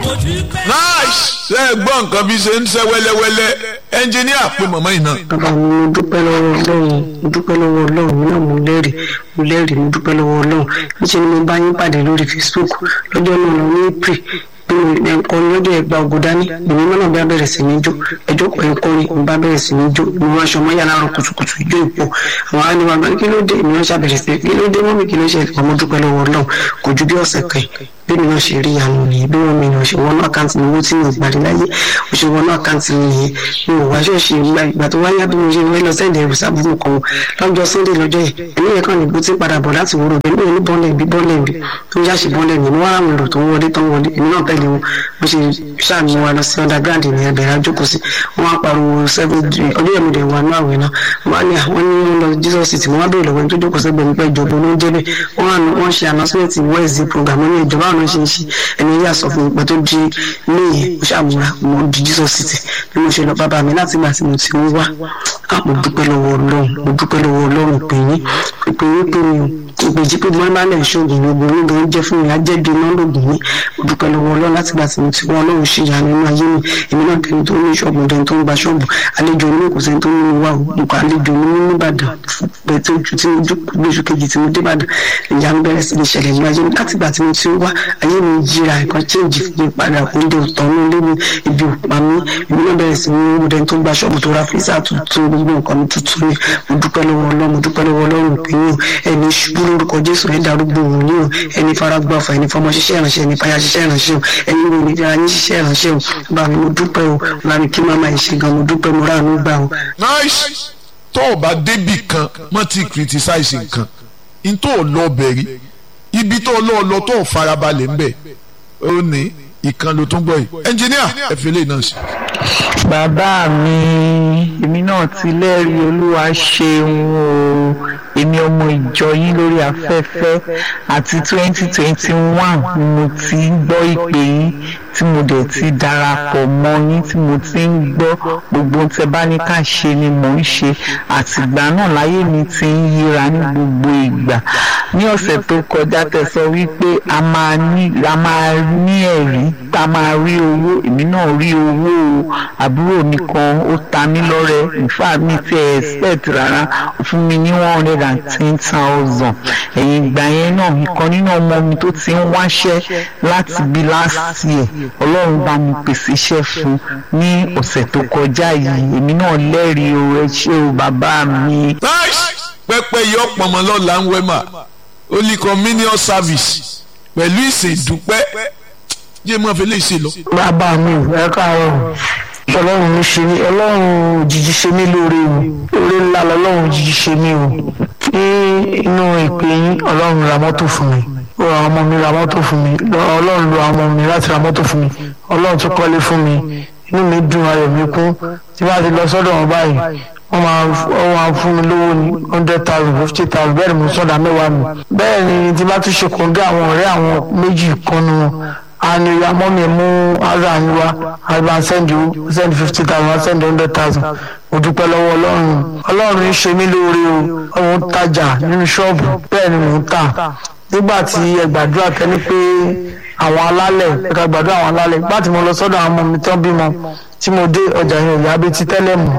nice ṣe é gbọ́ nǹkan bí ṣe ń ṣe wẹ́lẹ́wẹ́lẹ́ ẹnjìníà pé màmá yìí náà. bàbá mi mo dúpẹ́ lọ́wọ́ ọlọ́run mo dúpẹ́ lọ́wọ́ ọlọ́run mi náà mo lẹ́rìí mo lẹ́rìí mo dúpẹ́ lọ́wọ́ ọlọ́run níṣẹ́ ni mo bá yín pàdé lórí facebook lọ́jọ́ náà lọ ní april bí mo ẹ̀kọ́rin lọ́jọ́ ẹ̀gbà ògùn dání èmi náà bá bẹ̀rẹ̀ sí ní jó ẹjọ́ pẹ̀ ẹ̀kọ́rin mo bá bẹ̀rẹ̀ sí ní jó mo wá aṣọ mọ́yà láàárọ̀ kùtùkùtù ijó ìpò àwọn á ní wa gbà kí ló dé èmi náà ṣàbẹ̀rẹ̀ sí kí ló dé mọ́mí kí ló ṣe ọmọ dúpẹ́ lọ́wọ́ ọlọ́run kò ju bí ọ̀sẹ̀ kan bí mi náà ṣe rí ìyanu nìyí bí wọn mi náà ṣe wọnú àkáǹtì mi owó tí mi ò gbàdé láyé mo ṣe wọnú àkáǹtì mi nìyẹn mi ò wá ṣọ́ọ̀ṣì ìgbà ìgbà tó wáyá bí mo ṣe wọ́n lọ sẹ́ǹdẹ̀ ẹ̀rù sábúrú kan lọ́jọ́ sunday lọ́jọ́ yìí ẹ̀mí yẹn kàn ní bó ti padà bọ̀ láti wúrò bẹ́ẹ̀ mi ò ní bọ́ọ̀lẹ̀ bí bọ́ọ̀lẹ̀ bí tó ń yáṣì bọ́ọ̀lẹ̀ mi ní wọ́n àwọn èrò tó ń wọlé tó ń wọlé èmi náà tẹ̀lé wọn bó ṣe ṣàmì wa lọ sí underground ní ẹbẹ̀rẹ̀ àjókòó sí wọn á pariwo seven ọdún yẹn mo dẹ̀ wà ní àwẹ̀ náà wọn á ní àwọn ní wọn lọ jesus city wọn á bèèrè lọ́wọ́ ẹni tó jókòó sẹ́gbẹ̀ẹ́ mi pé ìjọba ló ń jẹ́ bẹ́ẹ̀ wọ́n ṣe announcement wednesday program ní ìjọba àwọn ṣe ń ṣe ẹni yà sọ fún mi pé tó di léyìn mo ṣàmúra mo di jesus city bí mo ṣe lọ bàbá mi láti gbà tí mo ti ń wá mo dúpẹ́ lọ́wọ́ ọlọ́run mo dúpẹ́ lọ́wọ́ ọlọ́run pé yín pé yín pé mi ò ìgbèjì pé mo máa ń lẹ̀ ṣoògùn ní obìnrin gan jẹ́ fún mi ajẹ́bi iná lògùn mi mo dúpẹ́ lọ́wọ́ ọlọ́run láti gbà tí mo ti wọ́n ọlọ́run ṣe ìyanu nínú ayé mi èmi náà tẹni tó ní ṣọ́ọ̀bù tẹni tó ń gba ṣọ́ọ̀bù àlejò mi kò sẹ́ni tó ní mi wá o mo kọ́ àlejò mi ní nìbàdàn bẹ́ẹ̀ tó ju tí mo gbóṣù kejì tí mo dé ìbàdàn ìyanu bẹ̀rẹ̀ sí ní ṣẹlẹ̀ ní ayé mi láti gbà tí mo ti wá ayé mi yíra ẹ̀kan chéǹjì fún mi padà oúnjẹ òtọ́ ní ilé mi ibi òpá mi èmi náà bẹ̀rẹ̀ sí ní owó dẹni tó ń gba ṣọ́ọ̀bù tó ra fíìsà tuntun gbogbo nǹkan mi tuntun ni mo dúpẹ́ lọ́wọ́ ọlọ́run mo dúpẹ́ lọ́wọ́ ọlọ́run pé yín ẹni ṣubú lórúkọ jésù ẹ̀ darúgbó òun ní o ẹni faragbáfa ẹni fọmọ ṣiṣẹ́ ìránṣẹ́ ẹni fàyà ṣiṣẹ́ ìránṣẹ́ o ẹni wo ni ara yín ṣiṣẹ́ ìránṣẹ́ o bá mi mo dúpẹ́ o bá mi kí màmá yìí ṣe gan mo dúpẹ́ mo ráàánú gbà o. nice tó o bá débì kan mọ́ ti criticize nǹkan n tó o lọ bẹ̀rí ibi tó o lọ lọ tó o farabalẹ̀ ń bẹ̀ ó ní ìkan ló tún gbọ́ yìí ẹnjìníà ẹ fi lè náà sí. bàbá mi èmi náà ti lẹ́rìí olúwa ṣeun o èmi ọmọ ìjọ yín lórí afẹ́fẹ́ àti twenty twenty one ni mo ti ń gbọ́ ìpè yín tí mo dẹ̀ ti darapọ̀ mọ́ yín tí mo ti ń gbọ́ gbogbo tẹ bá ní ká ṣe ni mò ń ṣe àtìgbà náà láyé mi ti ń yíra ní gbogbo ìgbà ní ọ̀sẹ̀ tó kọjá tẹ sọ wípé a máa ní a máa ní ẹ̀rí tá a máa rí owó èmi náà rí owó o àbúrò mi kan ó ta mí lọ́rẹ ìfà mi ti ẹ̀ expect rárá ó fún mi ní one hundred and ten thousand ẹ̀yìn ìgbà yẹn náà ìkan nínú ọmọ mi tó ti ń wáṣẹ́ láti bí last year ọlọ́run bá mi pèsè iṣẹ́ fún ní ọ̀sẹ̀ tó kọjá yìí èmi náà lẹ́rìí o ẹ ṣé o bàbá mi. pẹpẹ yọ pọnmọ lọla ń wẹmà holy communion service pẹ̀lú ìsìn ìdúpẹ́ jẹ́ mọ́ fi lè ṣe lọ. bàbá mi ò ẹ káàárọ̀ ọlọ́run mi ṣe mí ọlọ́run òjijì ṣe mí lóore o oore ńlá lọ́lọ́run òjijì ṣe mí o ní inú ìpè yín ọlọ́run ra mọ́tò fún mi ó ra ọmọ mi ra mọ́tò fún mi ọlọ́run lo ọmọ mi láti ra mọ́tò fún mi ọlọ́run tún kọ́lé fún mi inú mi dùn ayọ̀ mi kún tí bá ti lọ sọ́dọ̀ wọn báyìí wọ́n máa wọ́n máa fún mi lówó ní hundred thousand fifty thousand bẹ́ẹ̀ ni mo sọ̀dà mẹ́wàá mi bẹ́ẹ̀ ni tí bá tún ṣe kòńgẹ́ àwọn ọ̀rẹ́ àwọn méjì kan nu wọn àni ìyá mọ́mí mú ara yín wá àgbà send you send fifty thousand send hundred thousand mo dúpẹ́ lọ́wọ́ ọlọ́run ọlọ́run ń ṣe mí lóore o òun tajà nínú ṣọ́ọ̀bù bẹ́ẹ̀ ni mò ń tà nígbà tí ẹ gbàdúrà kẹ́ni pé àwọn alálẹ̀ ẹ̀ka gbàdúrà àwọn alálẹ̀ nígbà tí mo lọ sọ́dọ̀ àwọn ọmọ mi tán bímọ tí mo dé ọjà yẹn ìyá bíi ti tẹ́lẹ̀ mọ́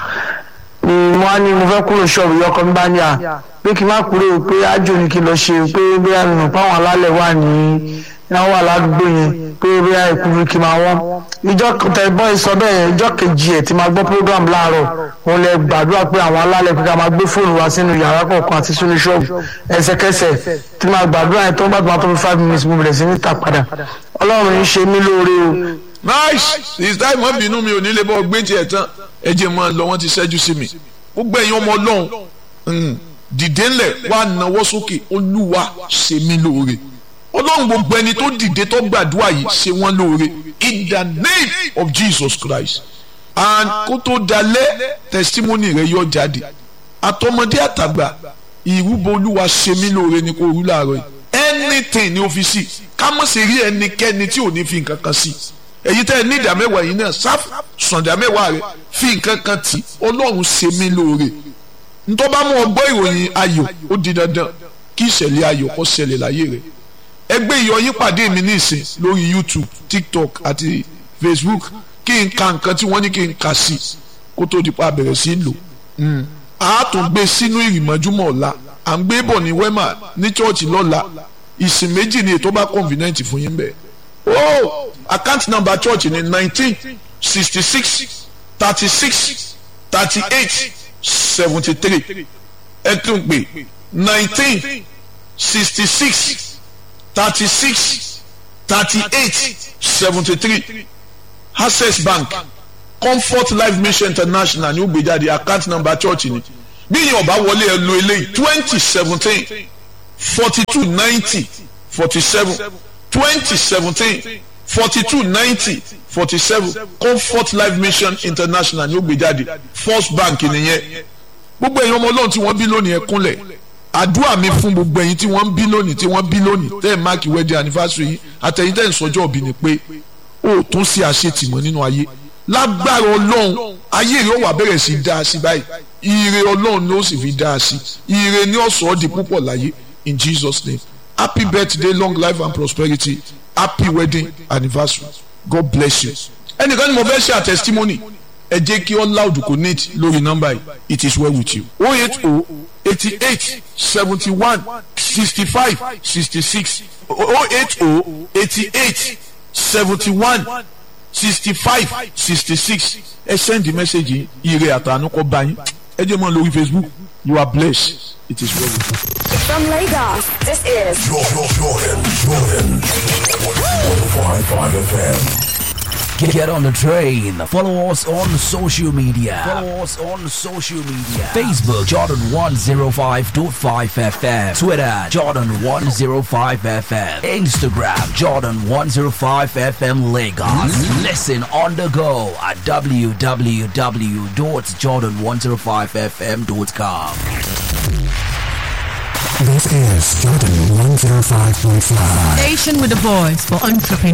ni mo á ní mo fẹ́ kúrò ṣọ́ọ̀bù yìí ọkọ mi bá ní à pé kí n má kúrò pé ájò ni kí n lọ ṣe pé bí a nù páwọn alálẹ̀ wà ní náà wà ládùúgbò yẹn pé bí a ìkúrú kí n máa wọ́n ìjọ tẹ̀gbọ́n ìsọ bẹ́ẹ̀ yẹn ìjọ kejì ẹ̀ tí máa gbọ́ program láàárọ̀ òun lẹ gbàdúrà pé àwọn alálẹ̀ pé ká máa gbé fóònù wá sínú yàrá kọ̀ọ̀kan àti sínú ṣọ́ọ̀bù ẹsẹ̀kẹsẹ̀ tí máa gbàdúrà yẹn tó ń bá tó máa tó fi five minutes mo bẹ̀rẹ̀ sí ní tà padà ọlọ́run ń ṣe mí lóore o nice this time wọn bínú mi ò ní lè bọ́ gbé tiẹ̀ tán ẹ jẹ́ mọ́ lọ wọ́n ti ṣẹ́jú sí mi gbogbo ẹ̀yin ọmọ ọlọ́run dìde ńlẹ̀ wá nawọ́ sókè olúwa ṣe mí lóore ọlọ́run gbogbo ẹni tó dìde tó gbàdúrà yìí ṣe wọ́n lóore in the name of Jesus Christ and kó tó dalẹ̀ testimony rẹ yọ jáde àtọmọdé àtàgbà ìrúbọ olúwa ṣe mí lóore ni kò rú láàárọ̀ yìí anything ní ọ́fíìsì ká mọ̀ sí rí ẹnikẹ́ni tí ò ní fi nǹkan kan sí èyí tẹ́ ẹ ní ìdá mẹ́wàá yìí náà sáf sànjà mẹ́wàá rẹ fi nǹkan kan tì ọlọ́run ṣe mí lóore ntọ́ bá mú ọgbọ́ ìròyìn ayọ̀ ó di dandan kí ìṣẹ̀lẹ̀ ayọ̀ kó ṣẹlẹ̀ láyé rẹ̀ ẹgbẹ́ ìyọyín pàdé mi ní ìsìn lórí youtube tiktok àti facebook kí n ka nǹkan tí wọ́n ní kí n kà sí kó tó di pa bẹ̀rẹ̀ sí lò a tún gbé sínú ìrìmọ́júmọ́ ọ̀la à ń gbé bọ̀ ní wema ní chọ́ọ̀chì lọ́la ìsìn méjì ni ètò bá convenient fún yín bẹ́ẹ̀ oh account number church ni nineteen sixty six thirty six thirty eight seventy three ẹ tún pè nineteen sixty six thirty six thirty eight seventy three access bank comfort life mission international ní ó gbé jáde account number church ni bí yẹn ọba wọlé ẹ lo eléyìí twenty seventeen forty two ninety forty seven twenty seventeen forty two ninety forty seven comfort life mission international ní ó gbé jáde first bank nìyẹn gbogbo ẹ̀yin ọmọ ọlọ́run tí wọ́n bí lónìí ẹ kúnlẹ̀ àdúrà mi fún gbogbo ẹ̀yin tí wọ́n ń bí lónìí tí wọ́n bí lónìí tẹ́ ẹ̀ máàkì wedding anniversary yìí àtẹ̀yìn tẹ́ ẹ̀ ń sọjọ́ òbí ni pé ó tún sí àṣetìmọ́ nínú ayé lágbára ọlọ́run ayé rẹ̀ ó wà bẹ̀rẹ̀ sí dáa sí báyìí ire ọlọ́run ni ó sì fi dáa sí ire ni ó sọ ọ́ di púpọ̀ láyé in Jesus name happy birthday long life and prosperity happy wedding anniversary god bless you. ẹnìkan ni mo fẹ́ ṣe àtẹ̀sítímọ́nì ẹ jẹ́ kí all loud connect lórí nọ́mbà yìí it is well with you. o eight o eighty eight seventy one sixty five sixty six o eight o eighty eight seventy one sixty five sixty six ẹ send the message yìí ire àtàánú kọ́ bá yín ẹ jẹ́ mọ́ lórí facebook you are blessed it is well with you. From Lagos, this is Jordan, Jordan, Jordan. 105.5 FM. Get, get on the train. Follow us on social media. Follow us on social media. Facebook Jordan 105.5 FM. Twitter Jordan 105 FM. Instagram Jordan 105 FM Lagos. Listen on the go at www.jordan105fm.com. This is Jordan 105.5. Station with a voice for entrepreneurs.